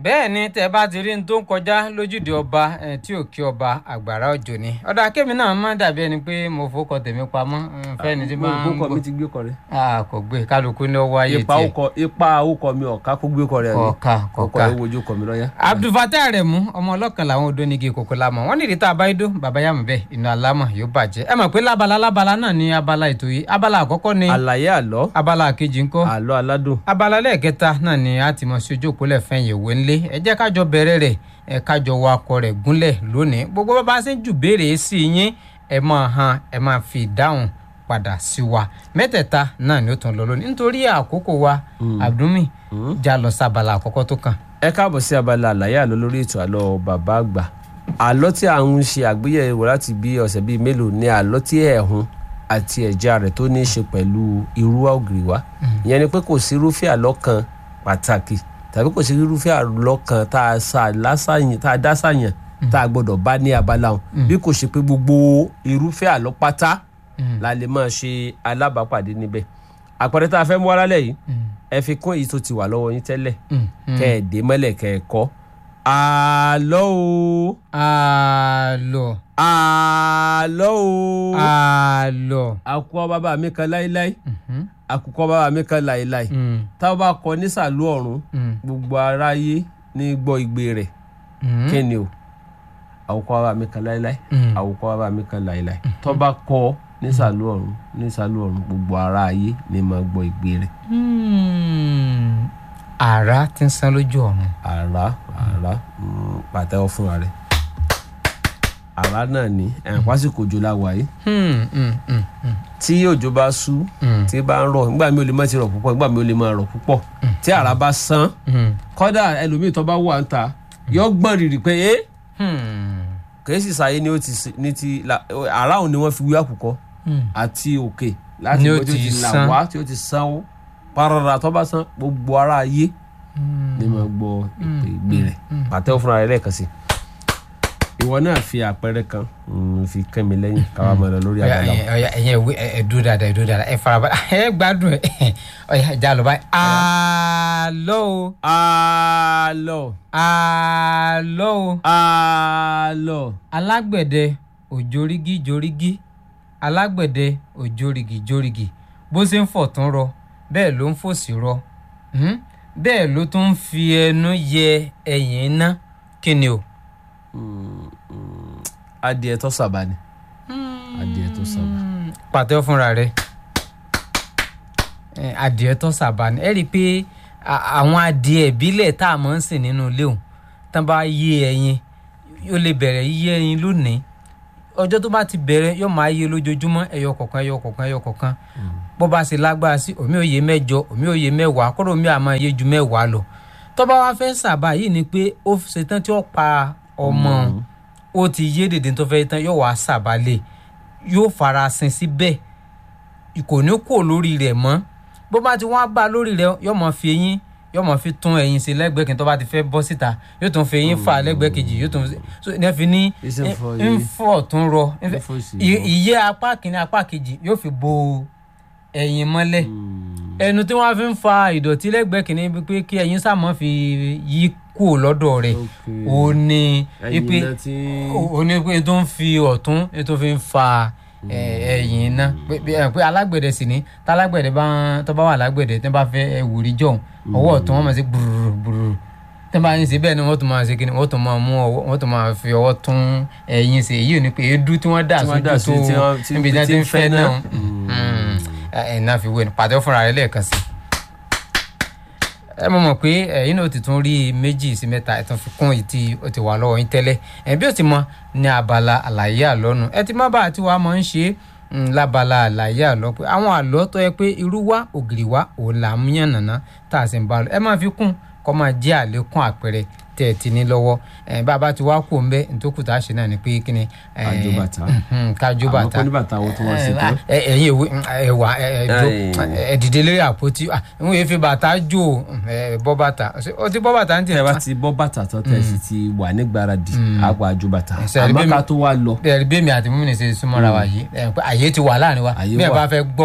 bẹ́ẹ̀ ni tẹ́ bá ti rí ní tó ń kọjá lójúde ọba eh, tí ò kí ọba àgbàrá òjò ni ọ̀dà kémi náà má dàbí ẹni pé mo fowókọ tèmi pamọ́ mm, fẹ́ni tí máa ń gbókọ mi gbọ́ ti gbé kọ rẹ. Ah, kò gbé kálukú ní ọwọ́ ayé ipa tiẹ̀ okọ ipa okọ mi ọ̀ka kó gbé kọ rẹ. kọ̀ọ̀ka ọkọ kọ̀ọ̀ka rẹ wojú kọ mi lọ́yà. abdulfatah Aremu ọmọ ọlọ́kan làwọn odò nígi kòkó lamọ̀ wọ́n nìdí tá a bá yí dó bàbá yàmù bẹ́ẹ̀ inú alámọ̀ yóò bàjẹ́ ẹ mọ̀ pé lábala lábala náà ni abala ètò yìí abala àkọ́kọ́ ni àlàyé àlọ́ abala kejì ńkọ́ àlọ́ aládùn. abala lẹ́ẹ̀kẹta náà ni a ti mọ̀ sí ojú òpólẹ̀ fẹ́yìn ìwé ńlé ẹ jẹ́ kájọ bẹ̀rẹ̀ rẹ̀ ẹ kájọ wa akọ rẹ̀ gúnlẹ̀ lónìí gbogbo bá bá ṣe ń jù béèrè sí yín ẹ máa han ẹ máa fi ìdáhùn padà sí wa mẹ́tẹ̀ẹ̀ta náà ni ó tún lọ lónìí nítorí àkókò wa abdulmi já lọ sí abala àkọ́kọ́ tó kàn. ẹ káàbọ̀ sí abala àlàyé àlọ́ lórí ètò àlọ́ bàbá àgbà àlọ́ tí à ń ṣe àgbéyẹ̀wò láti bí ọ̀sẹ̀ bíi mélòó ni àlọ́ tí ẹ̀hún àti ẹ̀já rẹ̀ tó ní í ṣe pẹ̀lú irú ògiri wa ìyẹn ni pé kò sí irúfẹ́ àlọ́ kan pàtàkì tàbí kò sí irúfẹ́ àlọ́ kan tá a sà lásàyàn tá a dá sàyàn tá a gbọ́dọ̀ bá ní abala wọn bí kò ṣe pé gbogbo irúfẹ́ àlọ́ pátá la lè máa ṣe alábàápàdé níbẹ̀ àpẹẹrẹ tá a fẹ́ mú wá lálẹ́ yìí ẹ fi kún èyí tó ti wà lọ́wọ́ yín tẹ́lẹ̀ kẹ́ ẹ̀ dé mọ́lẹ̀ kẹ́ ẹ̀ kọ́ àlọ́ o àlọ́ àlọ́ o àlọ́. àkùkọ bàbá mi kan láíláí àkùkọ bàbá mi kan láíláí tá a bá kọ nísàlú ọ̀run gbogbo aráyé ní gbọ́ igbe rẹ̀ kí ni o àkùkọ bàbá mi kan láíláí àkùkọ bàbá mi kan láíláí tó bá kọ nísàlú ọ̀run nísàlú ọ̀run gbogbo aráyé ní máa gbọ́ igbe rẹ̀ àrá ti ń san lójú ọ̀run. àrá àrá mm, pàtẹ́wọ́ fúnra rẹ̀ àrá náà ni ẹ̀ pásíkò òjò la wà yìí Hmm, hmm, hmm, hmm, tí òjò bá sú hmm, tí bá ń rọ̀ nígbà mi ò lè má ti rọ̀ púpọ̀ nígbà mi ò lè má rọ̀ púpọ̀ tí àrá bá sán hmm, kọ́dà ẹlòmíì tó bá wà ń ta yọ gbọ́n rìrì pé ẹ́ hmm, kìí sì sáyé ni ó ti s- ní ti la- àrá òun ni wọ́n fi wí àkùkọ hmm. àti òkè láti Ni ó ibi tí ó ti ti là sán. wá tí ó ti sán ó parara tó bá sán gbogbo ara ayé ni mo gbọ́ ìpè ìgbé rẹ̀ pàtẹ́wọ́ fúnra rẹ̀ lẹ́ẹ̀kan sí i ìwọ náà fi àpẹẹrẹ kan mm, fi kẹ́ mi lẹ́yìn káwá máa lọ lórí Ọya, àgbàlá ẹ̀yin ọya ẹ̀yin ẹ̀wé ẹ̀ dúró dáadáa ẹ̀ dúró dáadáa ẹ̀ farabalẹ̀ ẹ̀ gbádùn ẹ̀ ọya ìjà lọ báyìí. àlọ́ o àlọ́ àlọ́ o àlọ́ alágbẹ̀dẹ òjòrígì jòrígì alágbẹ̀dẹ òjòrígì jòrígì bó ṣe ń fọ̀ tún rọ bẹ́ẹ̀ ló ń fòsì rọ Hmm? bẹ́ẹ̀ ló tún ń fi ẹnu yẹ ẹ̀yìn iná kí ni o. adìẹ tó sábà ni adìẹ tó sábà. pàtẹ́wọ́ fúnra rẹ̀ Eh, adìẹ tó sábà ni ẹ rí i pé a- àwọn adìẹ ìbílẹ̀ tá a máa ń sìn nínú ilé òun tán bá yé ẹyin yóò lè bẹ̀rẹ̀ yíyé ẹyin lónìí ọjọ́ tó bá ti bẹ̀rẹ̀ yóò máa yé lójoojúmọ́ ẹyọ kọ̀ọ̀kan ẹyọ kọ̀ọ̀kan ẹyọ kọ̀ọ̀kan bó bá ṣe lágbára sí omi òye mẹ́jọ omi òye mẹ́wàá kọ́dọ̀ omi àmọ́ iye ju mẹ́wàá lọ tó bá wá fẹ́ sábà yìí ni pé ó ṣetán tí ó pa ọmọ òun ó ti yé dèdè tó fẹ́ tán yóò wá sábà lé yóò farasin síbẹ̀ kò ní kó lórí rẹ̀ mọ́ bó bá ti wá bá lórí rẹ̀ yóò mọ̀ fi eyín yóò mọ̀ fi tún ẹyin sí lẹ́gbẹ̀ẹ́ kí n tó bá ti fẹ́ bọ́ síta yóò tún fi eyín fà lẹ́gbẹ̀ẹ́ kejì yóò tún so ní ẹ fi ní Ìṣe ń fọ ń eyín. fọ̀ tún rọ ń fẹ́- Ń fọ̀ sí ì- rọ. ìyẹ́ apá kìíní apá kejì yóò fi bo ẹyin mọ́lẹ̀ ẹnu tí wọ́n fi ń fa ìdọ̀tí lẹ́gbẹ̀ẹ́ kìíní bí pé kí ẹyin sàmọ́ fi yí kúrò lọ́dọ̀ rẹ̀ Okay. ó ní ẹyin ipe náà tí ó ní pé tó ń fi ọ̀tún tó fi ń fa ẹ, ẹ̀yìn iná pé- pé ẹ, pé alágbẹ̀dẹ sì ní tálágbẹ̀dẹ bá tó bá wà lágbẹ̀dẹ tó bá fẹ́ ẹ̀wùrí jọ̀hún ọwọ́ ọ̀tún wọ́n máa ṣe gbùrùrù gbùrùrù tó bá ń ṣe bẹ́ẹ̀ ni wọ́n tún máa ṣe kíni wọ́n tún máa mú ọwọ́ wọ́n tún máa fi ọwọ́ tún ẹ̀yìn ṣe èyí ò ní pé èédú tí wọ́n dà Tí wọ́n dà sójú sí, tí tó wọ́n- tí- níbi tí wọ́n tí ti ń ń fẹ́ fẹ́ náà náà. ẹ̀ náà fi wé ni pàtẹ́ fúnra rẹ̀ lẹ́ẹ̀kan sí ẹ mọ̀ mọ̀ pé ẹ̀yin náà ti tún rí méjì sí mẹ́ta ẹ̀ tún fi kún èyí tí ó ti wà lọ́wọ́ yín tẹ́lẹ̀ ẹ̀ bí ó ti mọ ní abala àlàyé àlọ́nu ẹ ti má bá àti wàá mọ̀ ń ṣe mm, lábala àlàyé àlọ́ pé àwọn àlọ́ tó yẹ pé irú wá ògiri wá òun là ń yàn nàná tá a sì ń bá lọ ẹ máa fi kún kọ́ máa jẹ́ àlékún àpẹẹrẹ tẹ́ ẹ ti ní lọ́wọ́ ẹ̀ bàbá ti wá kú ń bẹ́ nítòkù tá a ṣe náà ni pé kí ni ẹ̀, Kájó bàtà. mhm, kájó àmọ́ bàtà kó ní bàtà wo tó wọ́n ṣe tó. ẹ ẹyin ìwé ẹwà ẹjọ Ẹyìn. ẹdìdè lórí àpótí ń wòye fi bàtà jò ẹ bọ́ bàtà ó ti bọ́ bàtà ń tẹ tiẹ̀ bá ti bọ́ bàtà tán tẹ̀ sì ti wà nígbàradì àpò àjò bàtà Ẹsẹ̀ rí àmọ́ bí ká mi- tó wá lọ bẹ́ẹ̀ bí mi àti mímì ṣe súnmọ́ra wa yìí ẹ, pé àyè ti wà láàrin wa Àyè bí ẹ wà. bá fẹ́ gbọ́wọ́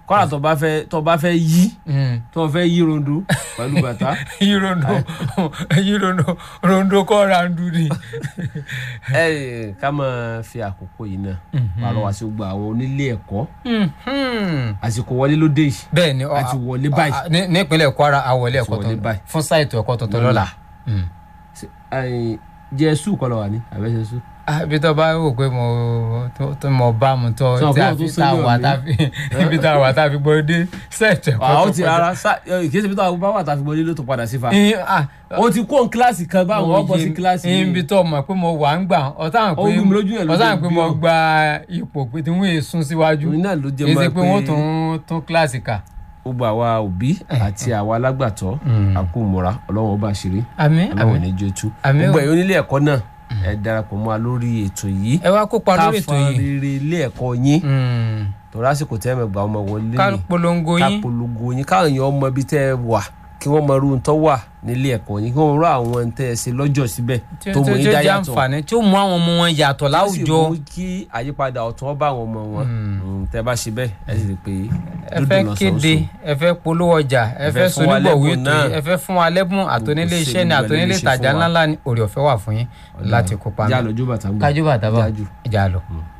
kọ́ra tó bá fẹ́ tó bá fẹ́ yí Mm. tó fẹ́ yí rondo pẹ̀lú bàtà yí rondo yí rondo rondo kọ́ randu ni. ẹ ká máa fi àkókò yìí náà pàrọ̀ wá sí gbogbo àwọn onílé ẹ̀kọ́ Mhm. àsìkò wọlé ló dé yìí bẹ́ẹ̀ ni a ti wọlé báyìí. a- ní- nípínlẹ̀ Kwara àwọlé A ti ẹ̀kọ́ wọlé tuntun báyìí. fún sáìtì ẹ̀kọ́ tuntun lọ́la. Mm. Ṣé, jẹ́ sùn kọ́ lọ wà ní àbẹ́sẹ̀ sùn. Ah, ibi tó bá wò pé mo tó- tó mo bá mu tó Sọ tí pé a o tún fi tá a sínú wà mi. tá a fi ibi tá a wà tá a fi gbọ́ dé sẹ́ẹ̀tì ẹ̀kọ́ àwọn tó ti kọjá. ara sá kìí ṣe bí táwọn bá wà tá a fi wọlé ló tó padà sí fa. Ìyẹn, ah, o ti kó n kíláàsì kan báwọn ọ̀pọ̀ sí kíláàsì ìyẹn ibi yìí. tó mọ̀ pé mo wà ń gbà ọ̀tá Ó wú mi lójú yẹn ló ọ̀tá jẹ́ pé bí mo ọ. gba ipò pé tí wọ́n yé sún síwájú òun náà ló jẹ́ èsì mọ́ pé wọ́n tún tún kíláàsì kà. gbogbo àwa òbí àti àwa alágbàtọ́ àkómọ́ra ọlọ́run ọba àṣírí àmín ọlọ́run àmín ní jẹ́ tú. Àmín o. gbogbo ẹ̀yin onílé ẹ̀kọ́ náà ẹ darapọ̀ mọ́ wa lórí ètò yìí. ẹ wá kópa ká lórí ètò fọn yìí rere ilé ẹ̀kọ́ yín Mm. torí àsìkò tẹ́ ẹ mẹ́gbàá ọmọ wọlé ká ni polongo ká yín polongo yín káwọn èèyàn ọmọ ibi tẹ́ ẹ wà kí wọ́n mọ irú tó wà nílé ẹ̀kọ́ yín kí wọ́n rọ àwọn tẹ́ ẹ ṣe lọ́jọ́ síbẹ̀ tí tó ó mú yín jẹ́ dá yàtọ̀ àǹfààní tí ó mú àwọn ọmọ wọn yàtọ̀ tó sì láwùjọ mú kí àyípadà ọ̀tún ọba àwọn ọmọ wọn Mm, tẹ́ bá ṣe bẹ́ẹ̀ ẹ sì rí i pé ẹ dúdú fẹ́ lọ́sàn-án kéde sùn. ẹ fẹ́ polówó ọjà ẹ Ẹ fẹ́ fẹ́ fún wa sonígbọ̀wé lẹ́bùn ètò yìí náà. ẹ fẹ́ fún wa lẹ́bùn àtònílé Gbogbo iṣẹ́ ni ṣe àtònílé gbogbo ẹ̀ lè ṣe ìtajà fún wa. ńláńlá ni orí ọ̀fẹ́ wà fún yín láti kópa já mi lọ jó bàtà ń bọ̀ kájú bàtà bá Jájú. ìjà lọ.